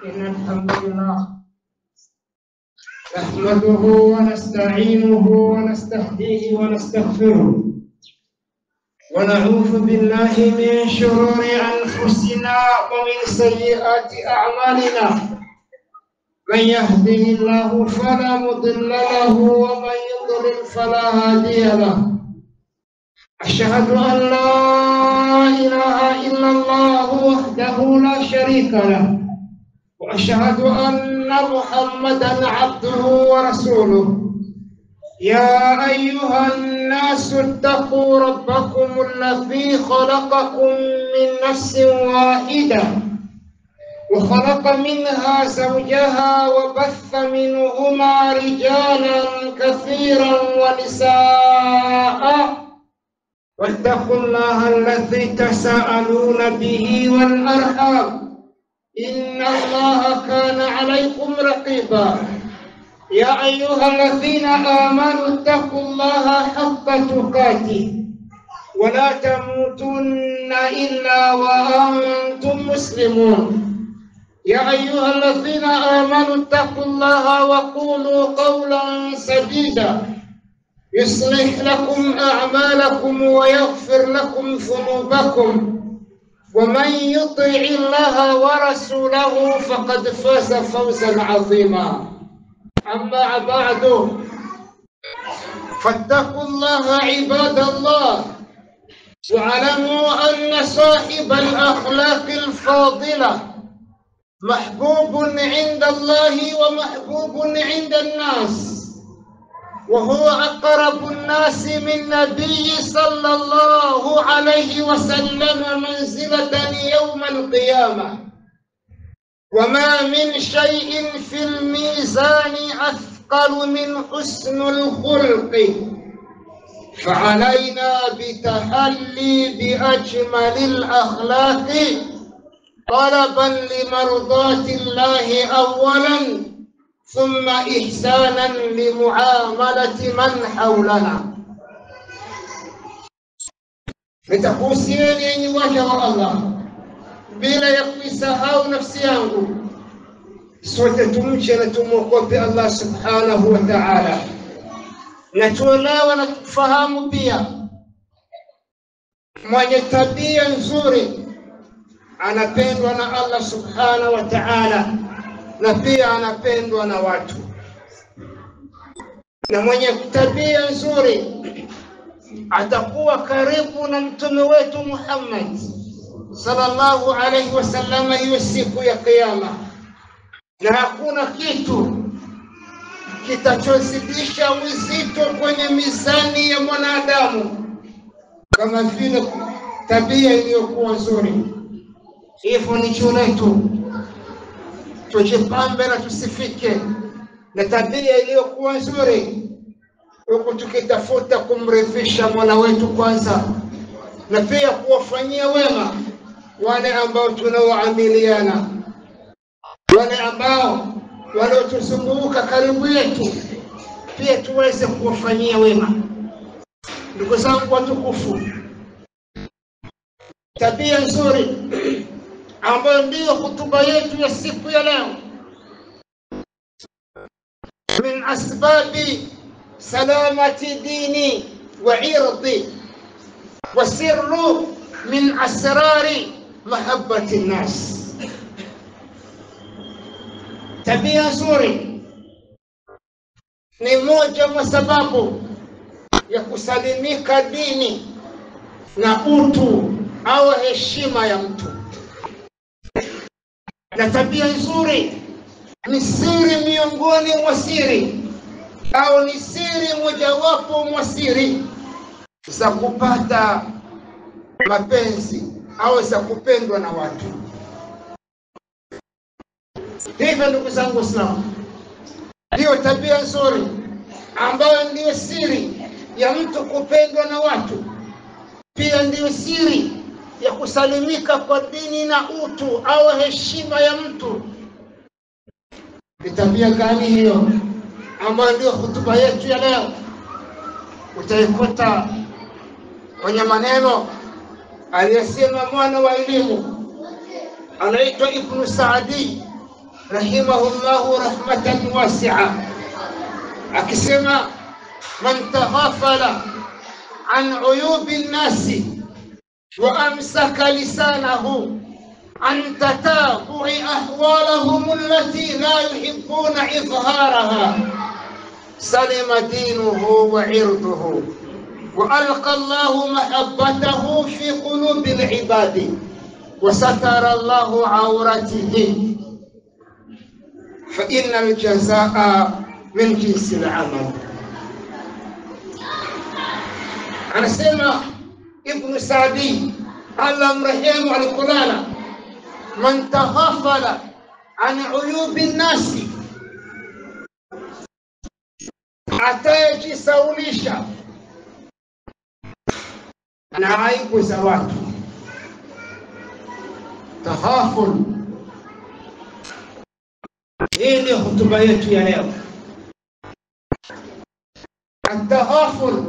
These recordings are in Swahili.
إن الحمد لله نحمده ونستعينه ونستهديه ونستغفره ونعوذ بالله من شرور أنفسنا ومن سيئات أعمالنا من يهده الله فلا مضل له ومن يضلل فلا هادي له أشهد أن لا إله إلا الله وحده لا شريك له وأشهد أن محمدا عبده ورسوله يا أيها الناس اتقوا ربكم الذي خلقكم من نفس واحدة وخلق منها زوجها وبث منهما رجالا كثيرا ونساء واتقوا الله الذي تساءلون به والأرحام إن الله كان عليكم رقيبا يا أيها الذين آمنوا اتقوا الله حق تقاته ولا تموتن إلا وأنتم مسلمون يا أيها الذين آمنوا اتقوا الله وقولوا قولا سديدا يصلح لكم أعمالكم ويغفر لكم ذنوبكم ومن يطع الله ورسوله فقد فاز فوزا عظيما أما بعد فاتقوا الله عباد الله واعلموا أن صاحب الأخلاق الفاضلة محبوب عند الله ومحبوب عند الناس وهو أقرب الناس من نبي صلى الله عليه وسلم منزلة يوم القيامة وما من شيء في الميزان أثقل من حسن الخلق فعلينا بتحلي بأجمل الأخلاق طلبا لمرضاة الله أولا ثم إحسانا لمعاملة من حولنا nitakuhusieni yenye waja wa Allah bila ya kuisahau nafsi yangu. Sote tumche na tumwogope Allah subhanahu wa ta'ala, na tuelewe na kufahamu pia, mwenye tabia nzuri anapendwa na Allah subhanahu wa ta'ala na pia anapendwa na watu, na mwenye tabia nzuri atakuwa karibu na mtume wetu Muhammad sallallahu alaihi wasallam hiyo siku ya Kiyama, na hakuna kitu kitachozidisha uzito kwenye mizani ya mwanadamu kama vile tabia iliyokuwa nzuri. Hivyo ni juu letu tujipambe na tusifike na tabia iliyokuwa nzuri, huku tukitafuta kumridhisha Mola wetu kwanza, na pia kuwafanyia wema wale ambao tunaoamiliana, wale ambao waliotuzunguka karibu yetu, pia tuweze kuwafanyia wema. Ndugu zangu watukufu, tabia nzuri ambayo ndiyo hutuba yetu ya siku ya leo, min asbabi salamati dini wa irdi wa sirru min asrari mahabbati nnas. Tabia nzuri ni moja mwa sababu ya kusalimika dini na utu au heshima ya mtu na tabia nzuri ni siri miongoni mwa siri au ni siri mojawapo mwa siri za kupata mapenzi au za kupendwa na watu. Hivyo ndugu zangu Waislamu, ndiyo tabia nzuri ambayo ndiyo siri ya mtu kupendwa na watu, pia ndiyo siri ya kusalimika kwa dini na utu au heshima ya mtu. Ni tabia gani hiyo ambayo ndio hotuba yetu ya leo? Utaikuta kwenye maneno aliyesema mwana wa elimu anaitwa Ibnu Saadi rahimahullahu rahmatan wasia, akisema man taghafala an uyubi nnasi wa amsaka lisanahu عن تتابع أحوالهم التي لا يحبون إظهارها سلم دينه وعرضه وألقى الله محبته في قلوب العباد وستر الله عورته فإن الجزاء من جنس العمل anasema Ibnu Saadi Allah mrehemu alikulala man taghafala an uyubi nnasi, atayejisaulisha na aibu za watu. Taghaful, hii ndio hotuba yetu ya leo. Ataghaful,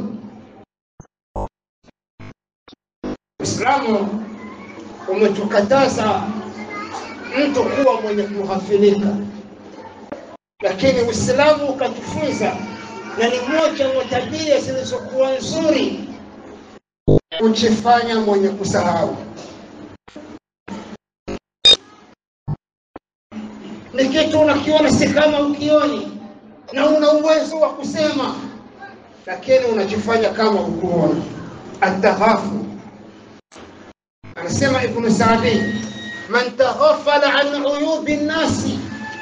Uislamu umetukataza mtu kuwa mwenye kughafilika, lakini Uislamu ukatufunza, na ni moja wa tabia zilizokuwa nzuri, kujifanya mwenye kusahau. Ni kitu unakiona si kama ukioni, na una uwezo wa kusema, lakini unajifanya kama ukuona. Ataghafu, anasema Ibnu Saadi man taghafala an uyubi nnasi,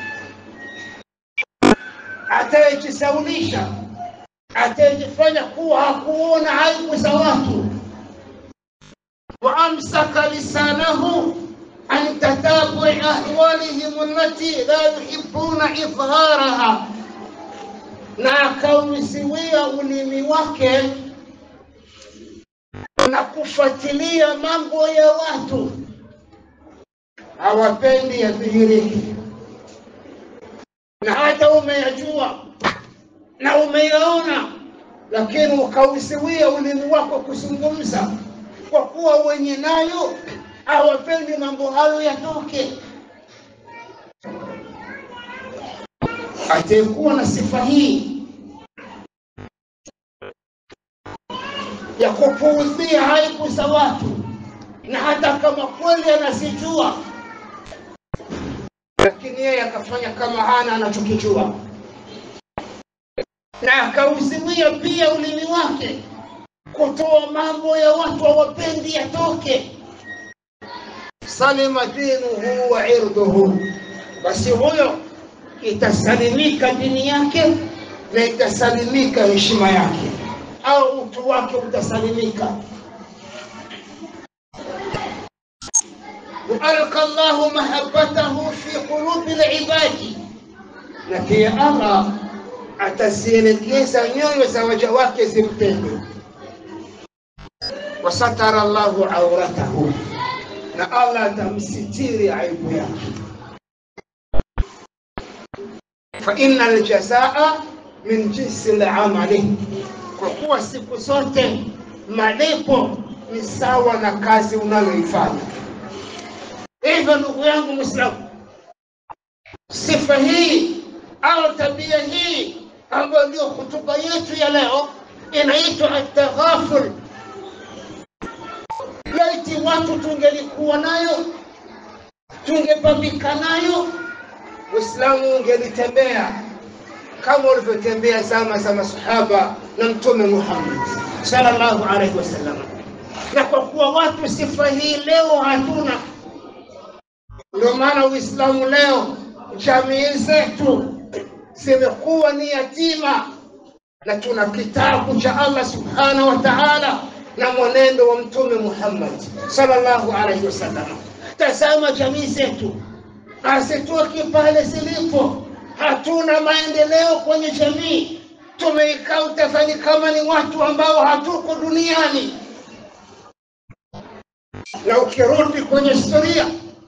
atayejisaulisha, atayejifanya kuwa hakuona aibu za watu. Wa amsaka lisanahu an tatabui ahwalihim allati la yuhibuna idhharaha, na akauziwia ulimi wake na kufuatilia mambo ya watu hawapendi yadhihiriki, na hata umeyajua na umeyaona, lakini ukausiwia ulimi wako kuzungumza, kwa kuwa wenye nayo hawapendi mambo hayo yatoke. Atayekuwa na sifa hii ya kupuuzia aibu za watu, na hata kama kweli anazijua lakini yeye akafanya kama hana anachokijua, na akauziwia pia ulimi wake kutoa mambo ya watu hawapendi yatoke. Salima dinuhu wa irduhu, basi huyo itasalimika dini yake na itasalimika heshima yake, au utu wake utasalimika. وألقى الله محبته في قلوب العباد na pia Allah atazielekeza nyoyo za waja wake zimpende. Wasatara Allahu auratahu, na Allah atamsitiri aibu yake. Fa inna aljazaa min jinsi lamali, kwa kuwa siku zote malipo ni sawa na kazi unayoifanya. Hivyo ndugu yangu Muislamu, sifa hii au tabia hii ambayo ndio hutuba yetu ya leo inaitwa ataghaful. Laiti watu tungelikuwa nayo, tungepambika nayo, Uislamu ungelitembea kama ulivyotembea zama za masahaba na Mtume Muhammad sallallahu alaihi wasallam. Na kwa kuwa watu sifa hii leo hatuna, ndio maana Uislamu leo jamii zetu zimekuwa ni yatima, na tuna kitabu cha Allah subhanahu wa ta'ala na mwenendo wa Mtume Muhammad sallallahu alaihi wasallam. Tazama jamii zetu hazitoki pale zilipo, hatuna maendeleo kwenye jamii, tumeikaa utafani kama ni watu ambao hatuko duniani. Na ukirudi kwenye historia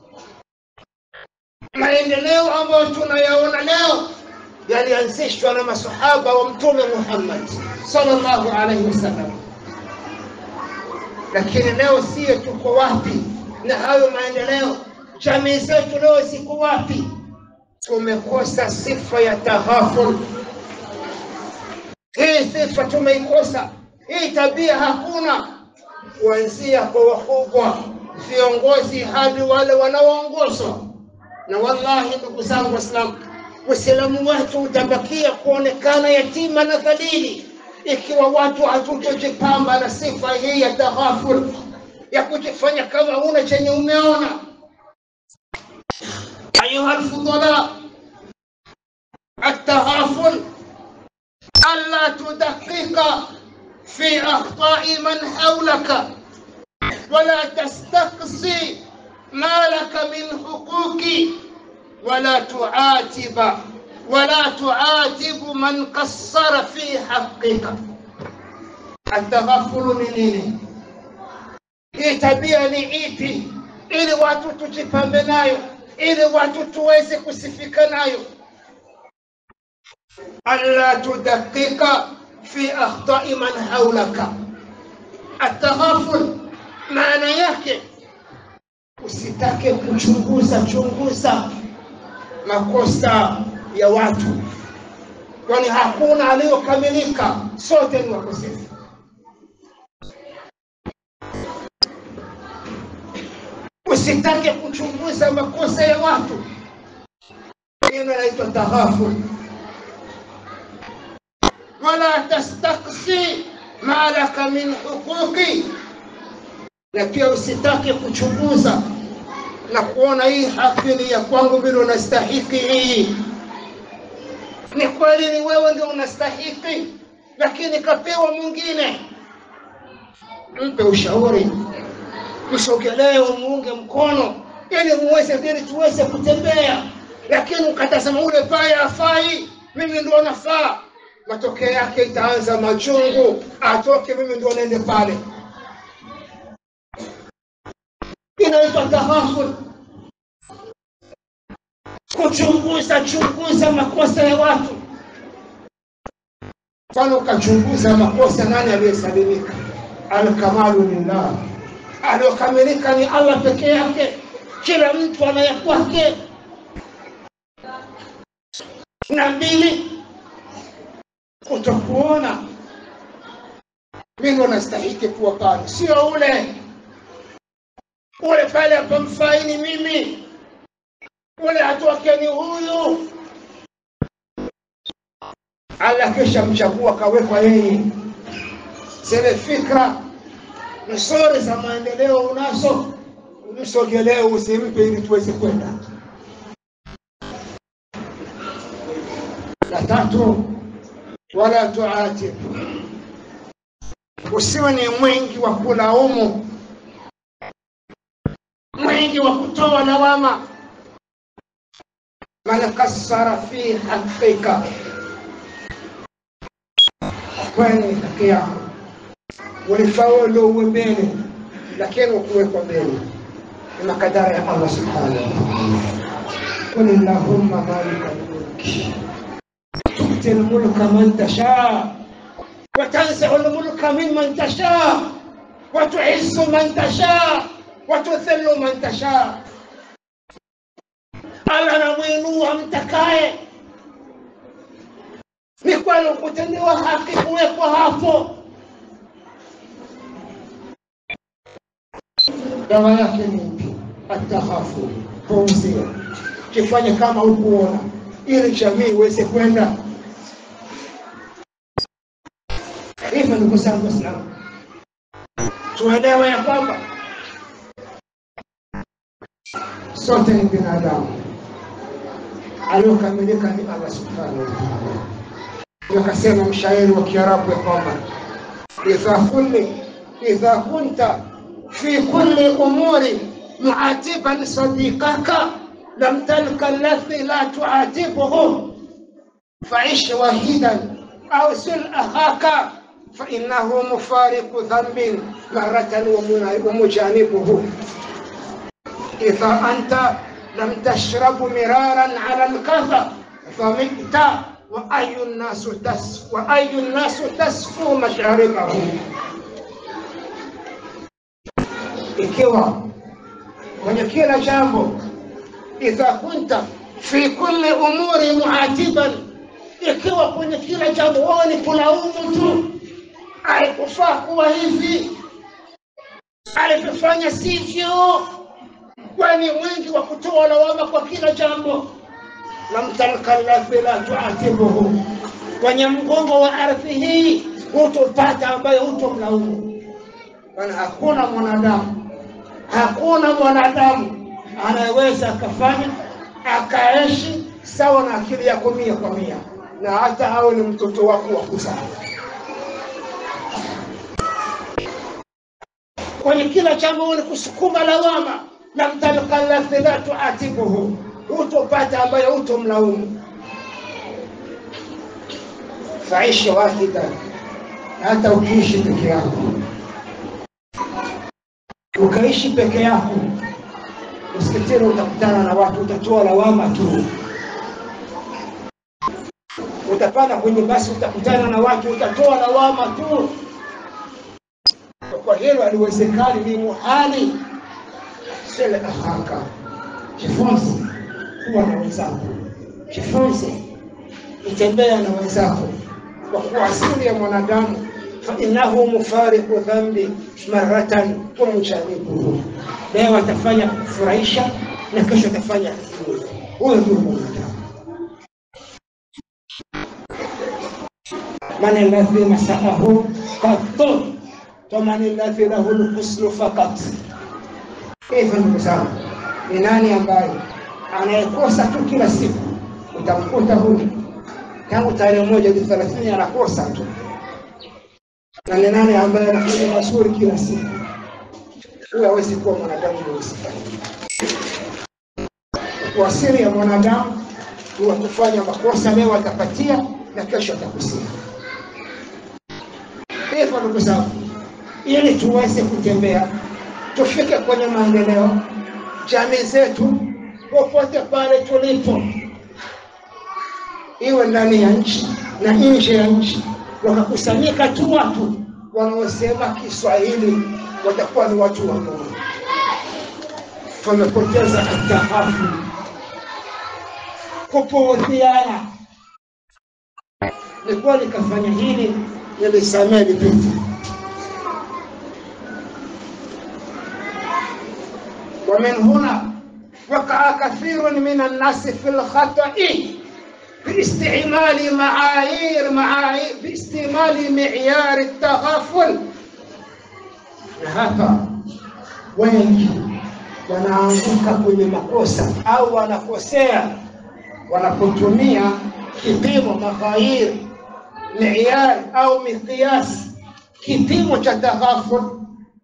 maendeleo ambayo tunayaona leo yalianzishwa na masahaba wa mtume Muhammad sallallahu alaihi wasallam, lakini leo siye tuko wapi na hayo maendeleo? Jamii zetu leo ziko wapi? tumekosa sifa ya taghaful. Hii sifa tumeikosa, hii tabia hakuna, kuanzia kwa wakubwa, viongozi hadi wale wanaoongozwa. Na wallahi, ndugu zangu Waislamu, Uislamu wetu utabakia kuonekana yatima na dhalili ikiwa watu hatutojipamba na sifa hii ya taghaful, ya kujifanya kama una chenye umeona. أيها الفضلاء التغافل ألا تدقق في أخطاء من حولك ولا تستقصي ما لك من حقوق ولا تعاتب ولا تعاتب من قصر في حقك التغافل ni nini? Hii tabia ni ipi? Ili watu tujipambe nayo ili watu tuweze kusifika nayo. alla tudaqika fi akhtai man haulaka. Ataghaful maana yake usitake kuchunguza chunguza makosa ya watu, kwani hakuna aliyokamilika, sote ni wakosefu. usitake kuchunguza makosa ya watu. Hiyo inaitwa taghaful. Wala tastaksi ma laka min huquqi, na pia usitake kuchunguza na kuona hii haki ni ya kwangu, vile unastahiki hii. Ni kweli ni wewe ndio unastahiki, lakini kapewa mwingine. Mpe ushauri msogelee, umuunge mkono ili muweze ili tuweze kutembea, lakini ukatazama ule pale afai, mimi ndio nafaa, matokeo yake itaanza machungu, atoke, mimi ndio nende pale. Inaitwa taghaful, kuchunguza chunguza makosa ya watu. Mfano, ukachunguza makosa, nani aliyesalimika? Alkamalu lillah aliokamilika ni Allah peke yake. Kila mtu ana ya kwake. Na mbili, kutokuona mimi ndo nastahiki kuwa pale, sio ule ule pale hapamfaini mimi, ule hatoke ni huyu. Allah kisha mchagua kawekwa yeye, zile fikra nzuri za maendeleo unazo, msogelee, usimpe ili tuweze kwenda. La tatu, wala tuatib, usiwe ni mwingi wa kulaumu, mwingi wa kutoa lawama. Man kassara fi haqika, kwani haki yako ulifaulu uwe mbele, lakini ukuwekwa mbele ni makadara ya Allah subhanahu wa ta'ala. Qul allahumma malika mulki tu'ti al-mulka man tasha wa tanzi'u al-mulka mimman tasha wa tu'izzu man tasha wa tudhillu man tasha. Allah anamwinua mtakaye. Ni kweli kutendewa haki kuwekwa hapo dawa yake ni ipi? Atakhafu, puuzia, kifanye kama hukuona, ili jamii iweze kwenda hivyo. Ndugu zangu Waislamu, tuelewe ya kwamba sote ni binadamu, aliyokamilika ni Allah subhanahu wa ta'ala. Akasema mshairi wa Kiarabu ya kwamba idha kulli idha kunta في كل أمور معاتبا صديقك لم تلك الذي لا تعاتبه فعش واحدا أو سل أخاك فإنه مفارق ذنب مرة ومجانبه إذا أنت لم تشرب مرارا على الكذا فمت وأي الناس تس وأي الناس تسفو مشاربه ikiwa kwenye kila jambo idha kunta fi kulli umuri muatiban, ikiwa kwenye kila jambo wao ni kulaumu tu, alikufaa kuwa hivi, alivyofanya sivyo, kwani mwingi wa kutoa lawama kwa kila jambo. lam talqa alladhi la tuatibuhu, kwenye mgongo wa ardhi hii hutopata ambaye hutomlaumu, kwani hakuna mwanadamu, hakuna mwanadamu anayeweza akafanya akaishi sawa na akili yako mia kwa mia, na hata awe ni mtoto wako wa kuzaa. Kwenye kila jambo ni kusukuma lawama, lam talqa alladhi la tuatibuhu, hutopata ambaye hutomlaumu. Faishi wahida, hata ukiishi peke yako, ukaishi peke yako msikitini utakutana na watu, utatoa lawama tu. Utapanda kwenye basi, utakutana na watu, utatoa lawama tu. Kwa hilo haliwezekani, ni muhali. Sele ahaka, jifunze kuwa na wenzako, jifunze kutembea na wenzako, kwa kuwa asili ya mwanadamu fainahu mufariqu dhambi maratan wa mujanibuhu, leo atafanya kufurahisha na kesho atafanya kuzuri. Huyo ndio mwanadamu. man alladhi masaahu qattu faman alladhi lahu lhusnu faqat. Hivyo ndugu zangu, ni nani ambaye anayekosa tu kila siku? Utamkuta huyu tangu tarehe moja hadi thelathini anakosa tu na ni nani ambaye anafanya mazuri kila siku? Huyo hawezi kuwa mwanadamu mwenye sifa hii. Kwa asili ya mwanadamu huwa kufanya makosa, leo atapatia na kesho atakusifu. Hivyo ndugu zangu, ili tuweze kutembea tufike kwenye maendeleo, jamii zetu popote pale tulipo, iwe ndani ya nchi na nje ya nchi wakakusanyika tu watu wanaosema Kiswahili watakuwa ni watu wa Mungu. Tumepoteza atahafu, kupuudhiana. Nilikuwa nikafanya hili, nilisamea lipiti. ومن هنا وقع كثير من الناس في الخطأ باستعمال معايير معايير باستعمال معيار التغافل na hapa wengi wanaanguka kwenye makosa au wanakosea wanapotumia kipimo maghair miyar au miqyas kipimo cha taghaful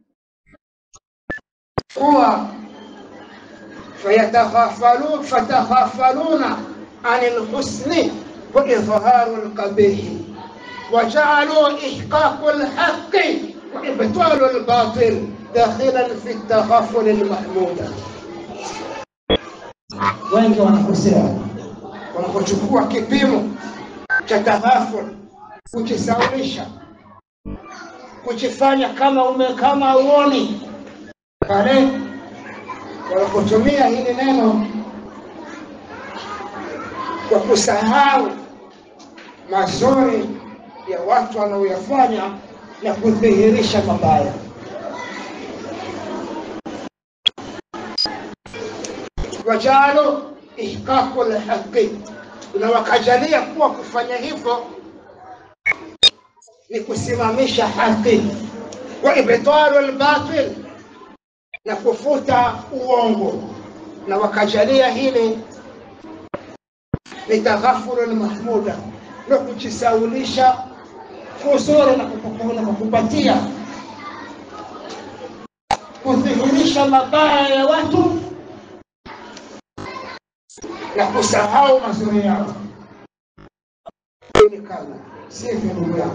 kuwa fayataghafalun fataghafaluna عن الحسن وإظهار القبيح وجعلوا إحقاق الحق وإبطال الباطل داخلا في التغافل المحمود wengi wanakosea wanapochukua kipimo cha taghaful kujisaulisha kujifanya kama ume kama uoni pale wanapotumia hili neno kwa kusahau mazuri ya watu wanaoyafanya na kudhihirisha mabaya. Wajalu ihqaqu lhaqi, na wakajalia kuwa kufanya hivyo ni kusimamisha haki, wa ibtalu lbatil, na kufuta uongo, na wakajalia hili ni taghafulu mahmuda, na kujisaulisha kuzuri na kukupuna kwa kupatia kudhihirisha mabaya ya watu na kusahau mazuri yao. Ni kama sivyo, ndugu yangu.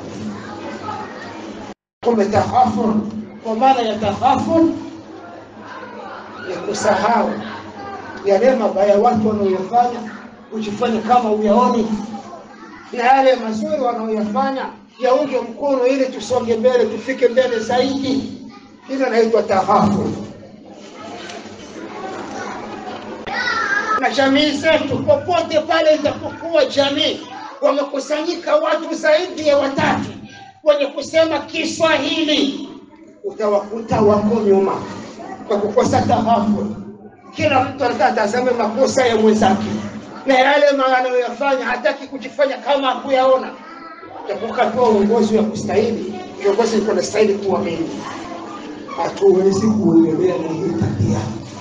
Kumbe taghaful, kwa maana ya taghaful ni kusahau yale mabaya watu wanaoyafanya kujifanya kama uyaoni na yale mazuri wanaoyafanya yaunge mkono ili tusonge mbele tufike mbele zaidi. Hilo naitwa taghaful. na jamii zetu, popote pale itapokuwa jamii wamekusanyika watu zaidi ya watatu wenye kusema Kiswahili, utawakuta wako nyuma kwa kukosa tahaful. Kila mtu anataka atazame makosa ya mwenzake na yale anayoyafanya hataki kujifanya kama hakuyaona. Utapokapewa uongozi wa kustahili, viongozi iko nastahili kuwa mimi, hatuwezi kuendelea na hii tabia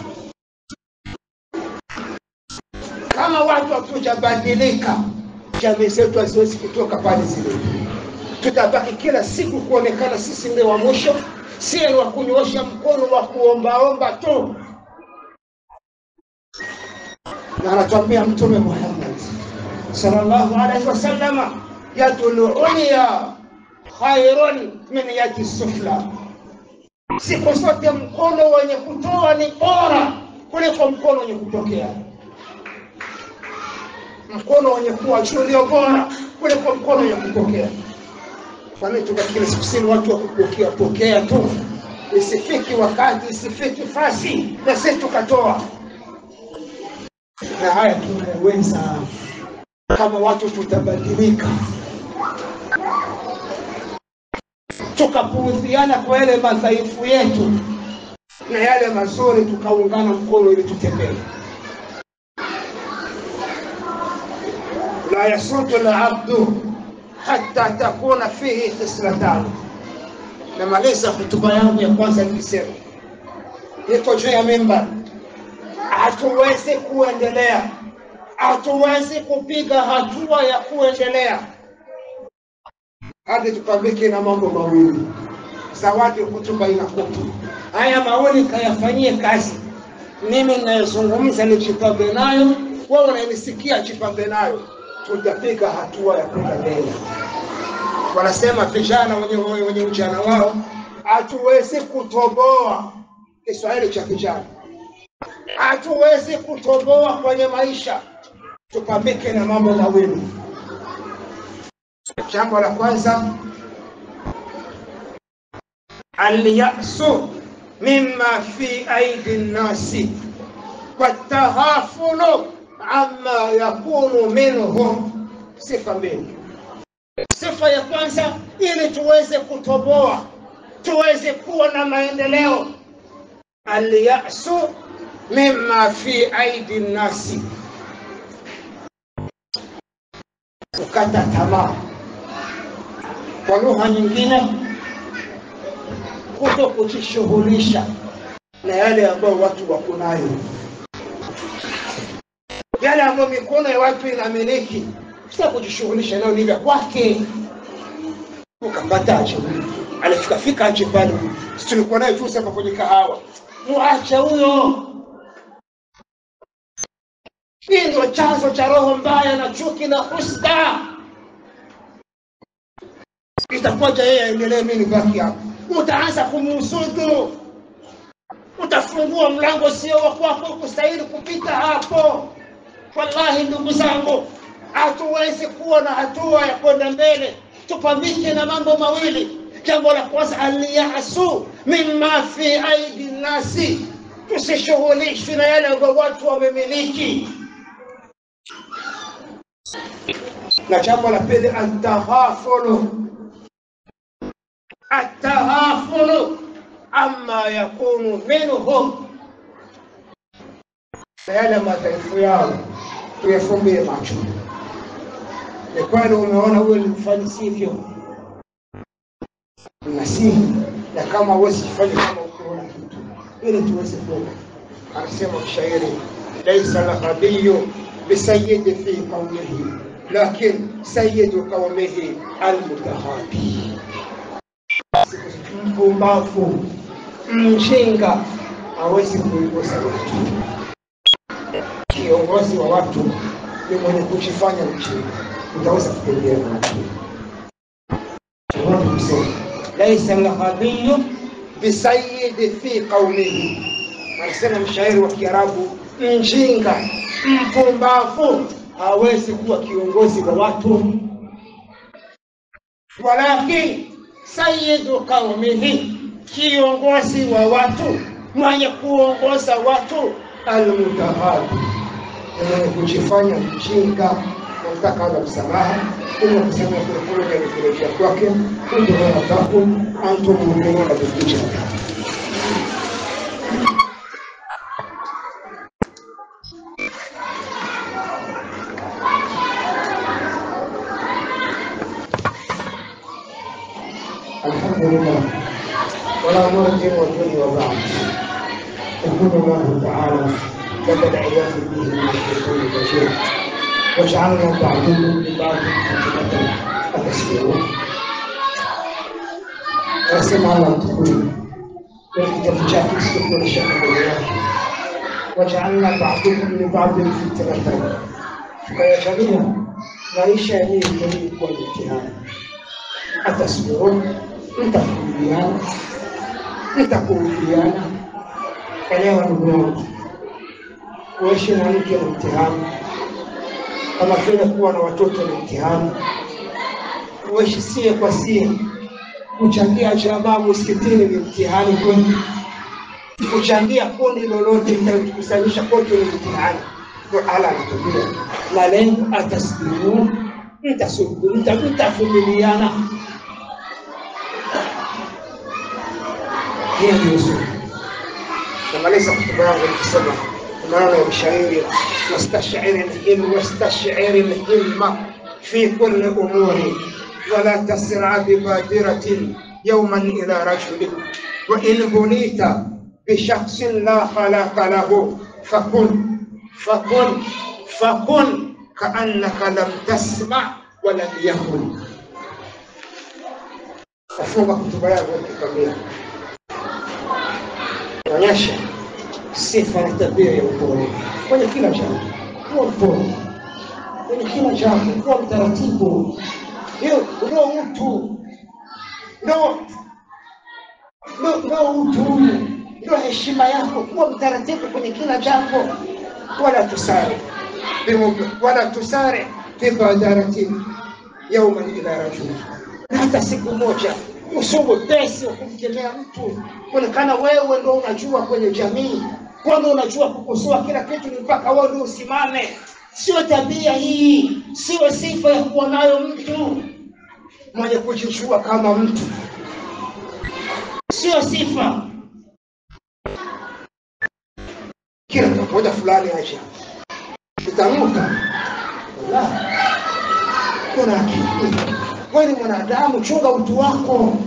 kama watu hatujabadilika, jamii zetu haziwezi kutoka pale zilipo. Tutabaki kila siku kuonekana sisi ndio wa mwisho, sie ni wa kunyoosha mkono wa kuombaomba tu. Na anatuambia Mtume Muhammad sallallahu alaihi wasallama, yadul ulya khairun min yadi sufla, siku zote mkono wenye kutoa ni bora kuliko mkono wenye kupokea mkono wenye kuwa juu ndio bora kuliko mkono wenye kupokea. Kwani tukakile siku sini watu wa kupokea pokea tu, isifiki wakati, isifiki fasi na sisi tukatoa. Na haya tunaweza kama watu tutabadilika, tukapuudhiana kwa yale madhaifu yetu na yale mazuri, tukaungana mkono ili tutembee. la yasudu labdu hata takuna fihi khislatan. Namaliza hotuba yangu ya kwanza nikisema niko juu ya mimbar, hatuwezi kuendelea, hatuwezi kupiga hatua ya kuendelea hadi tupambike na mambo mawili. Zawadi hotuba inakupa haya mawili, kayafanyie kazi. Mimi ninayezungumza nijipambe nayo, wewe unanisikia jipambe nayo tutapiga hatua ya kwenda mbele. Wanasema vijana wenye, wenye ujana wao, hatuwezi kutoboa. Kiswahili cha vijana, hatuwezi kutoboa kwenye maisha. Tupambike na mambo mawili. Jambo la kwanza, alyasu mimma fi aidi nnasi watahafulu amma yakunu minhum. Sifa mbili. Sifa ya kwanza, ili tuweze kutoboa, tuweze kuwa na maendeleo, alyasu mimma fi aidi nnasi, kukata tamaa. Kwa lugha nyingine, kuto kujishughulisha na yale ambayo watu wako nayo yale ambayo mikono ya watu inamiliki, sasa kujishughulisha nayo ni vya kwake. Ukapataje? alifika fika aje pale? Si tulikuwa naye tu sasa kwenye kahawa, muache huyo. Hii ndio chanzo cha roho mbaya na chuki na husda. Itakuwaje yeye aendelee, mimi nibaki hapa? Utaanza kumuhusudu, utafungua mlango sio wa kwako kustahili kupita hapo. Wallahi ndugu zangu, hatuwezi kuwa na hatua ya kwenda mbele, tupambike na mambo mawili. Jambo la kwanza, alyasu mimma fi aidi nnasi, tusishughulishwi na yale ambayo watu wamemiliki. Na jambo la pili, ataghafulu, ataghafulu amma yakunu minhum, na yale madhaifu yao tuyafumbie macho. Ni kweli umeona huyo limfanya sivyo, nasihi na kama huwezi kufanya kama ukiona kitu ili tuweze kuona. Anasema mshairi, laisa lghabiyu bisayidi fi qaumihi lakin sayidu qaumihi almutahabi, mpumbavu mjinga hawezi kuongoza watu kiongozi wa watu ni mwenye kujifanya mjinga, utaweza kutembea na watu. Watu kusema laisa lghabiyu bisayidi fi qaumihi, anasema mshairi wa Kiarabu, mjinga mpumbavu hawezi kuwa kiongozi wa watu, walakin sayidu qaumihi, kiongozi wa watu mwenye kuongoza watu almutahadi ni mwenye kujifanya mjinga namtaka Allah msamaha ili kusema kurekodi na kurejea kwake kuntu ghairakum antum mu'minuna bil الحمد لله ولا مرجع وجود وبعد يقول الله تعالى لقد العياذ به من الشيطان الرجيم وجعلنا بعضكم لبعض فتنة أتسبحون Nasema Allah mtukufu kwenye kitabu chake kisichokuonyesha maneno yake, wajaalna ba'dukum li ba'din fitnatan, tukayajalia maisha yenyewe yenyewe kuwa mtihani. Atasbirun, mtavumiliana, mtakurudiana. Elewa ndugu yangu, kuishi na mke ni mtihani, kama vile kuwa na watoto ni mtihani, kuishi sie kwa sie kuchangia jamaa msikitini ni mtihani kwenu, kuchangia kundi lolote mtakusanyisha kote ni mtihani. Ndio Allah anatuambia malengo, atasbirun, mtasubiri, mta- mtavumiliana. Hiyo ndio sura. Namaliza hotuba yangu nikisema maneno ya mshairi, wastashiri lhilm wastashiri lhilma fi kulli umuri ولا تسرع ببادرة يوما إلى رجل وإن بنيت بشخص لا خلاق له فكن فكن فكن كأنك لم تسمع ولم يكن Nafunga hotuba yangu nikikwambia, onyesha sifa na tabia ya upole kwenye kila jambo. Kuwa mpole kwenye kila jambo, kuwa mtaratibu hiyo ndio utu, ndio ndio ndio utu, ndio heshima yako. Kuwa mtaratibu kwenye kila jambo, wala tusare bimu- wala tusare fi badaratin yauman ila rajul, na hata siku moja usubu pesi wa kumkemea mtu, kuonekana wewe ndo unajua kwenye jamii, kwamba unajua kukosoa kila kitu, ni mpaka wewe ndio usimame. Sio tabia hii, sio sifa ya kuwa nayo mtu mwenye kujijua kama mtu, sio sifa. Kila mmoja fulani aje utamuka, la kuna akili. Wewe ni mwanadamu, chunga utu wako.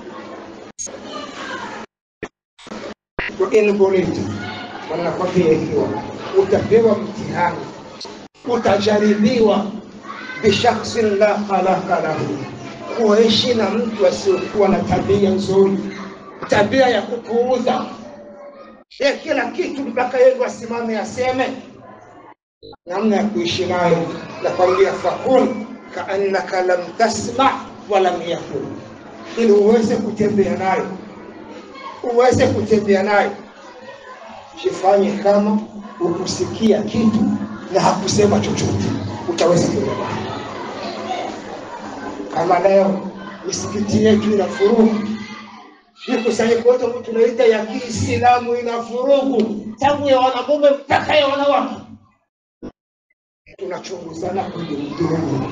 Wa in bulita, wanakwambia ikiwa utapewa mtihani, utajaribiwa bishakhsin la khalaqa lahu, kuishi na mtu asiyokuwa na tabia nzuri, tabia ya kupuuza ye kila kitu mpaka yeye ndo asimame aseme. Namna ya kuishi nayo nakwambia, fakun kaannaka lam tasma wa lam yakun, ili uweze kutembea nayo, uweze kutembea nayo, jifanye kama ukusikia kitu na hakusema chochote, utaweza kuelewa. Kama leo misikiti yetu ina furugu, mikusanyiko yote ambayo tunaita ya Kiislamu ina furugu, tangu ya wanamume mpaka ya wanawake, tunachunguzana kwenye mdomo,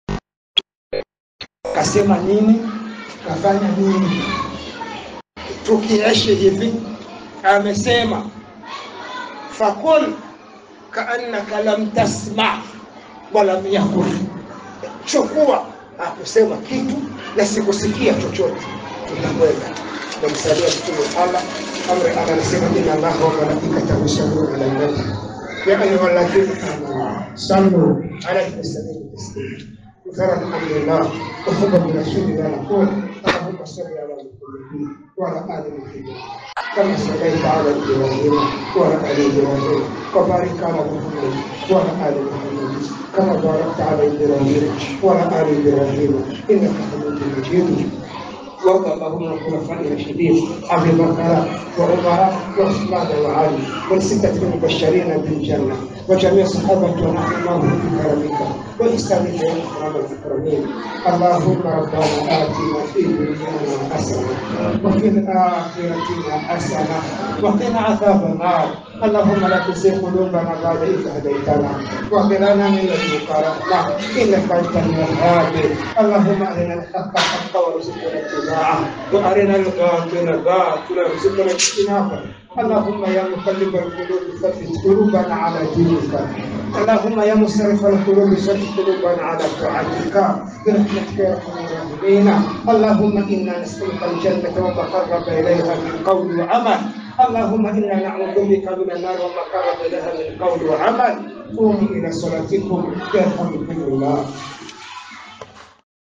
kasema nini, kafanya nini, tukiishi hivi. Amesema fakul kaannaka lam tasma walam yakun, chukua akusema kitu na sikusikia chochote, tutakwenda namsalia Mtume Muhammad. Amri Allah anasema inna Allaha wa malaikatahu yusalluna ala nabi ya ayuha alladhina amanu sallu alayhi wa sallimu taslima. مثلا الحمد لله وحبا برسول الله نقول اللهم صل على محمد وعلى ال محمد كما صليت على ابراهيم وعلى ال ابراهيم وبارك على محمد وعلى ال محمد كما باركت على ابراهيم وعلى ال ابراهيم انك حميد مجيد وارض اللهم عن الخلفاء الراشدين ابي بكر وعمر وعثمان وعلي والسته المبشرين بالجنه وجميع صحابه ونحن معهم في كرمك واحسانك يا اكرم الاكرمين اللهم ربنا اتنا في الدنيا حسنه وفي الاخره حسنه وقنا عذاب النار اللهم لا تزغ قلوبنا بعد إذ هديتنا وهب لنا من لدنك رحمة إنك أنت الوهاب اللهم أرنا الحق حقا وارزقنا اتباعه وأرنا الباطل باطلا وارزقنا اجتنابه اللهم يا مقلب القلوب ثبت قلوبنا على دينك اللهم يا مصرف القلوب ثبت قلوبنا على طاعتك برحمتك يا ارحم الراحمين اللهم انا نسالك الجنه وما قرب اليها من قول وعمل اللهم انا نعوذ بك من النار وما قرب اليها من قول وعمل قوموا الى صلاتكم يرحمكم الله